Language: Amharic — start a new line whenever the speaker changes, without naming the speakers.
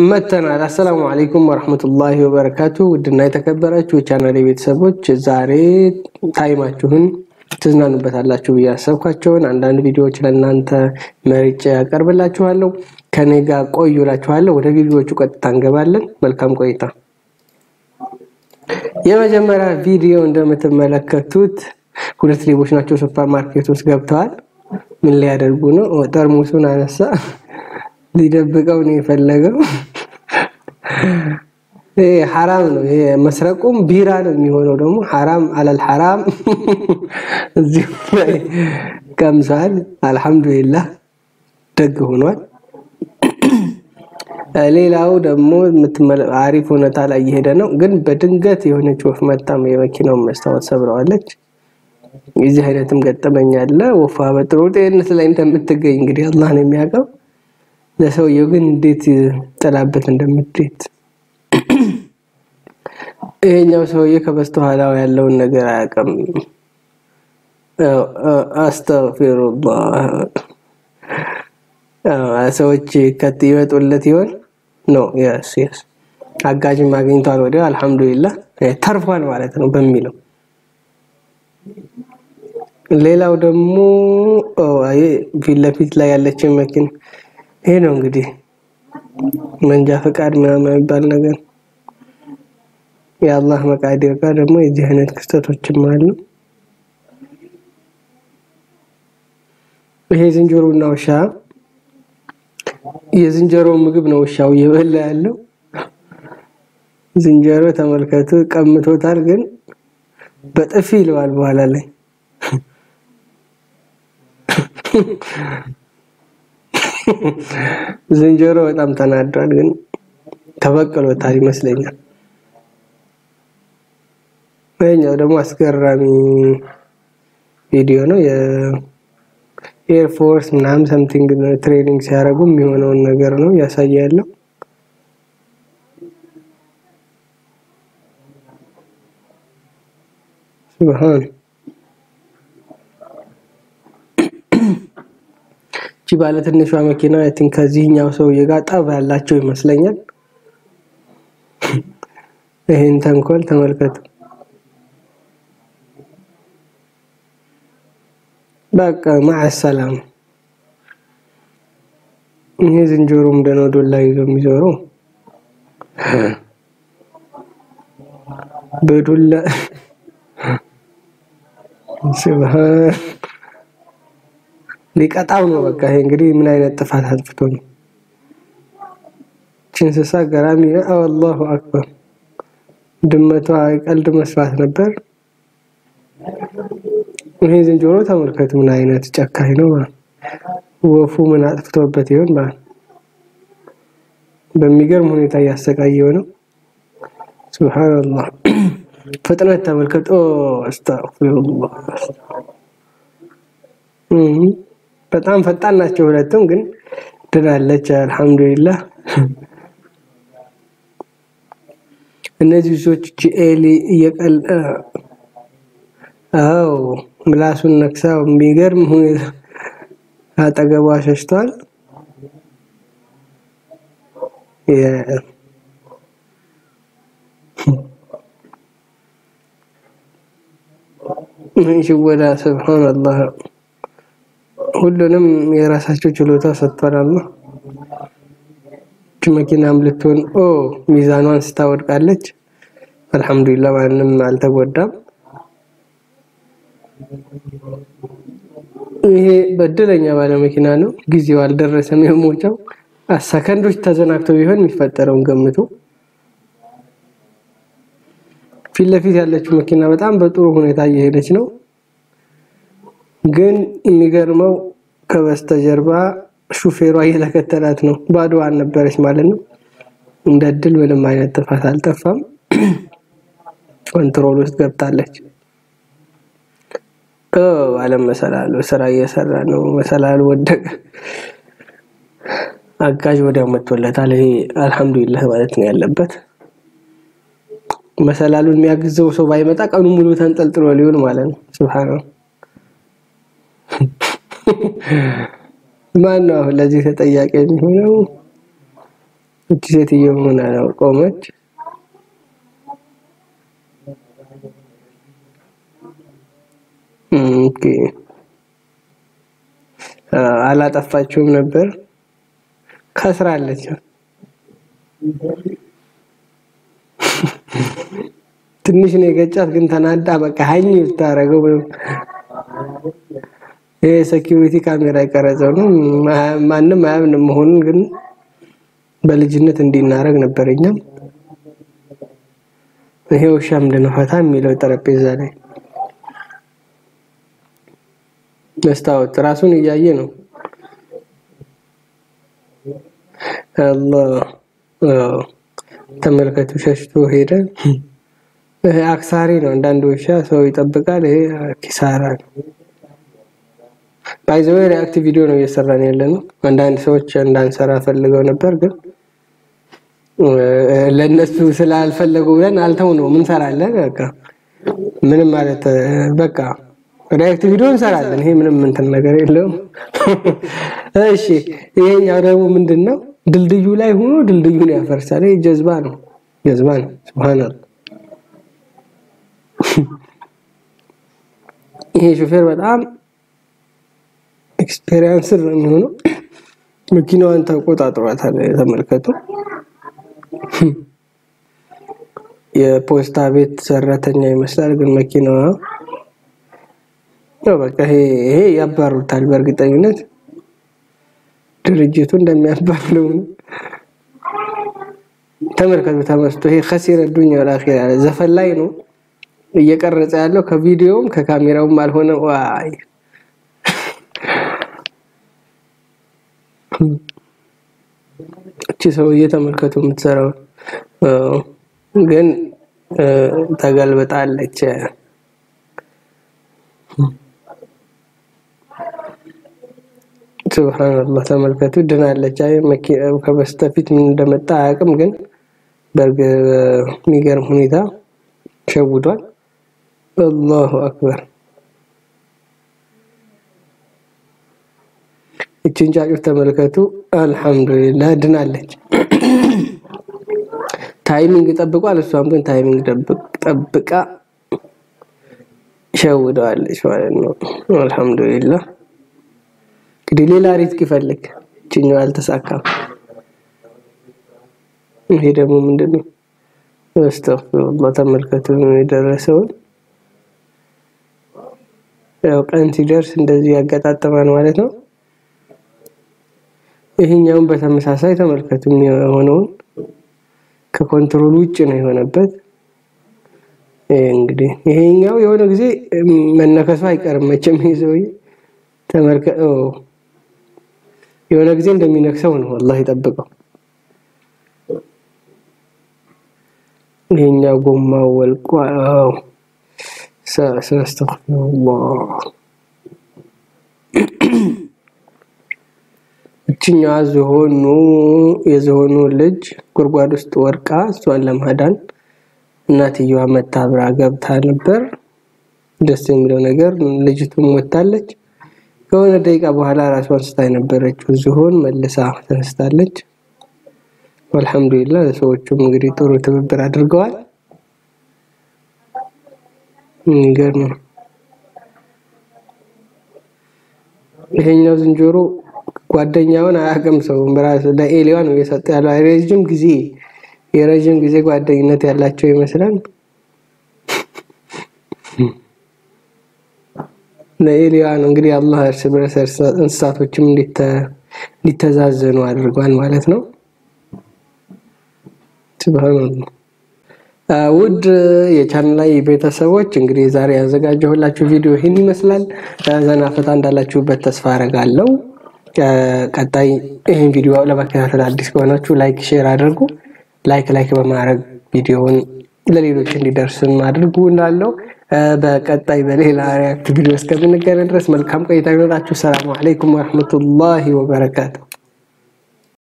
መተናል። አሰላሙ አለይኩም ወረህመቱላሂ ወበረካቱ። ውድና የተከበራችሁ የቻናሌ ቤተሰቦች ዛሬ ታይማችሁን ትዝናኑበታላችሁ ብዬ ያሰብኳቸውን አንዳንድ ቪዲዮዎች ለእናንተ መርጬ ያቀርብላችኋለሁ። ከኔ ጋር ቆዩ እላችኋለሁ። ወደ ቪዲዮዎቹ ቀጥታ እንገባለን። መልካም ቆይታ። የመጀመሪያ ቪዲዮ እንደምትመለከቱት ሁለት ሌቦች ናቸው። ሱፐር ማርኬት ውስጥ ገብተዋል። ምን ሊያደርጉ ነው? ጠርሙሱን አነሳ። ሊደብቀው ነው የፈለገው። ይሄ ሐራም ነው። ይሄ መስረቁም ቢራ ነው የሚሆነው ደግሞ ሐራም አለል ሐራም እዚሁ ላይ ቀምሷል። አልሐምዱሊላህ ደግ ሆኗል። ሌላው ደግሞ አሪፍ ሁኔታ ላይ እየሄደ ነው፣ ግን በድንገት የሆነች ወፍ መጣም የመኪናውን መስታወት ሰብረዋለች። የዚህ አይነትም ገጠመኝ አለ። ወፏ በጥሩ ጤንነት ላይ እንደምትገኝ እንግዲህ አላህ ነው የሚያውቀው። ለሰውየው ግን እንዴት ጥላበት እንደምትሄድ ይሄኛው ሰውዬ ከበስተኋላው ያለውን ነገር አያውቅም። አስተግፊሩላህ ሰዎች ከት ይመጡለት ይሆን ነው የስ የስ አጋዥም አግኝቷል። ወዲያው አልሐምዱሊላህ ተርፏል ማለት ነው በሚለው ሌላው ደግሞ ፊት ለፊት ላይ ያለችን መኪና ይሄ ነው እንግዲህ መንጃ ፈቃድ ምናምን የሚባል ነገር የአላህ መቃዲር ጋር ደግሞ የዚህ አይነት ክስተቶችም አሉ። ይሄ ዝንጀሮና ውሻ የዝንጀሮ ምግብ ነው ውሻው እየበላ ያለው። ዝንጀሮ ተመልከቱ ቀምቶታል፣ ግን በጥፊ ይለዋል በኋላ ላይ ዝንጀሮ በጣም ተናዷል፣ ግን ተበቅሎታል ይመስለኛል። ይሄኛው ደግሞ አስገራሚ ቪዲዮ ነው። የኤር ፎርስ ምናምን ሰምቲንግ ትሬኒንግ ሲያደርጉ የሚሆነውን ነገር ነው እያሳየ ያለው። ሱብሃን እቺ ባለ ትንሿ መኪና አይ ቲንክ ከዚህኛው ሰውዬ ጋር ጠብ ያላቸው ይመስለኛል። ይሄን ተንኮል ተመልከቱ። በቃ ማዕሰላም። ይሄ ዝንጀሮ ምንድነው ዶላ ይዞ የሚዞረው? በዱላ ስብሃን ሊቀጣው ነው። በቃ ይሄ እንግዲህ ምን አይነት ጥፋት አጥፍቶ ነው? እቺ እንስሳ ገራሚ ነው። አላሁ አክበር። ድመቷ ቀልድ መስራት ነበር። ይሄ ዝንጀሮ ተመልከቱ፣ ምን አይነት ጨካኝ ነው። ወፉ ምን አጥፍቶበት ይሆን? በሚገርም ሁኔታ እያሰቃየው ነው። ሱብሃንአላህ። ፍጥነት ተመልከቶ። አስተግፊሩላህ በጣም ፈጣን ናቸው ሁለቱም፣ ግን ድናለች። አልሐምዱሊላህ። እነዚህ ሰዎች ጂኤሊ እየቀል አው ምላሱን ነክሳው የሚገርም ሁኔታ አጠገቧ ሸሽቷል። ምን ሽወዳ ስብሃንአላህ ሁሉንም የራሳቸው ችሎታ ሰጥቷል አላህ። እቺ መኪናም ልትሆን ኦ ሚዛኗን ስታወድቃለች። አልሐምዱሊላህ ማንም አልተጎዳም። ይሄ በድለኛ ባለ መኪና ነው። ጊዜው አልደረሰም የሞቻው። ሰከንዶች ተዘናግተው ቢሆን የሚፈጠረውን ገምቱ። ፊት ለፊት ያለችው መኪና በጣም በጥሩ ሁኔታ እየሄደች ነው። ግን የሚገርመው ከበስተጀርባ ሹፌሯ እየተከተላት ነው። ባዶዋን ነበረች ማለት ነው። እንደ እድል ምንም አይነት ጥፋት አልጠፋም። ኮንትሮል ውስጥ ገብታለች። አለም መሰላሉ ስራ እየሰራ ነው። መሰላሉ ወደቀ። አጋዥ ወዲያው መጥቶለታል። ይሄ አልሐምዱሊላህ ማለት ነው ያለበት። መሰላሉን የሚያግዘው ሰው ባይመጣ ቀኑ ሙሉ ተንጠልጥሎ ሊሆን ማለት ነው። ሱብሃንአላህ ማን ነው አሁን ለዚህ ተጠያቂ የሚሆነው? እቺ ሴትዮ ምን ቆመች? ኦኬ አላጠፋችሁም ነበር ከስራለች። ትንሽ ነው የገጫት፣ ግን ተናዳ በቃ ሀኝ ብታረገው ይሄ ሴኪዩሪቲ ካሜራ የቀረጸው ነው። ማንም አያምንም መሆኑን ግን በልጅነት እንዲናረግ ነበር። እኛም ይሄ ውሻ ምንድን ነው ፈታ የሚለው ጠረጴዛ ላይ መስታወት ራሱን እያየ ነው። አላህ ተመልከቱ፣ ሸሽቶ ሄደ። ይሄ አክሳሪ ነው። አንዳንድ ውሻ ሰው ይጠብቃል፣ ይሄ ኪሳራ ነው። ባይዘው ሪአክት ቪዲዮ ነው እየሰራን ያለ ነው። አንዳንድ ሰዎች እንዳንሰራ ፈልገው ነበር፣ ግን ለነሱ ስላልፈለጉ ብለን አልተው ነው ምን ሰራለን። በቃ ምንም ማለት በቃ ሪአክት ቪዲዮ እንሰራለን። ይሄ ምንም እንትን ነገር የለውም። እሺ ይሄኛው ደግሞ ምንድነው? ድልድዩ ላይ ሆኖ ድልድዩን ያፈርሳል። ይሄ ጀዝባ ነው፣ ጀዝባ ነው። ሱብሃንአላህ። ይሄ ሹፌር በጣም ኤክስፔሪንስ ነው የሚሆነው። መኪናዋን ተቆጣጥሯታል። ተመልከቱ። የፖስታ ቤት ሰራተኛ ይመስላል፣ ግን መኪናዋ ነው በቃ ይሄ ይሄ ያባሩታል። በእርግጠኝነት ድርጅቱ እንደሚያባርለው ተመልከቱ። ተመስቶ ይሄ ከሲረ ዱንያ ወልአኺራ ዘፈን ላይ ነው እየቀረጸ ያለው ከቪዲዮውም ከካሜራውም አልሆነ። ዋይ እቺ ሰውዬ ተመልከቱ የምትሰራው ግን ተገልብጣለች። ሱብሃንአላህ ተመልከቱ፣ ድናለች። አይ መኪናው ከበስተፊት ምን እንደመጣ አያውቅም፣ ግን በሚገርም ሁኔታ ሸውዷል። አላሁ አክበር። እቺን ጫጩት ተመልከቱ። አልሐምዱሊላህ ድናለች። ታይሚንግ ጠብቋል። እሷም ግን ታይሚንግ ጠብቃ ሸውደዋለች ማለት ነው። አልሐምዱሊላህ እንግዲህ ሌላ ሪስክ ይፈልግ። እችኛው አልተሳካም። ይሄ ደግሞ ምንድነው? አስተግፊሩላህ ተመልከቱ የደረሰውን። ያው ቀን ሲደርስ እንደዚህ ያገጣጥማል ማለት ነው። ይሄኛውን በተመሳሳይ ተመልከቱ የሆነውን ከኮንትሮል ውጭ ነው የሆነበት። እንግዲህ ይሄኛው የሆነ ጊዜ መነከሱ አይቀርም መቼም ይሄ ሰውዬ ተመልከተው የሆነ ጊዜ እንደሚነክሰው ነው። አላህ ይጠብቀው። ይሄኛው ጎማው ወልቋው ሰስተግፊሩላህ እችኛዋ ዝሆኑ የዝሆኑ ልጅ ጉድጓድ ውስጥ ወርቃ እሷን ለማዳን እናትየዋ መታ አብራ ገብታ ነበር። ደስ የሚለው ነገር ልጅቱም ወታለች። ከሆነ ደቂቃ በኋላ ራሷን ስታ የነበረችው ዝሆን መልሳ ተነስታለች። አልሐምዱሊላህ ሰዎቹም እንግዲህ ጥሩ ትብብር አድርገዋል። የሚገርም ነው። ይሄኛው ዝንጀሮ ጓደኛውን አያውቅም። ሰው በራሱ ለኤሊዋ ነው እየሰጠ ያለው። ረጅም ጊዜ የረጅም ጊዜ ጓደኝነት ያላቸው ይመስላል። ለኤሊዋ ነው እንግዲህ አላህ እርስ በርስ እንስሳቶችም እንዲተዛዘኑ አድርጓል ማለት ነው። ሱብሃንአላህ። ውድ የቻናል ላይ ቤተሰቦች እንግዲህ ዛሬ ያዘጋጀሁላችሁ ቪዲዮ ይህን ይመስላል። ዘና ፈታ እንዳላችሁበት ተስፋ አረጋለሁ። ቀጣይ ይህን ቪዲዮ ለመከታተል አዲስ ከሆናችሁ ላይክ፣ ሼር አድርጉ። ላይክ ላይክ በማድረግ ቪዲዮውን ለሌሎች እንዲደርስም አድርጉ እንዳለው በቀጣይ በሌላ ሪያክት ቪዲዮ እስከምንገናኝ ድረስ መልካም ቆይታ ይኖራችሁ። ሰላም አለይኩም ወረህመቱላሂ ወበረካቱ።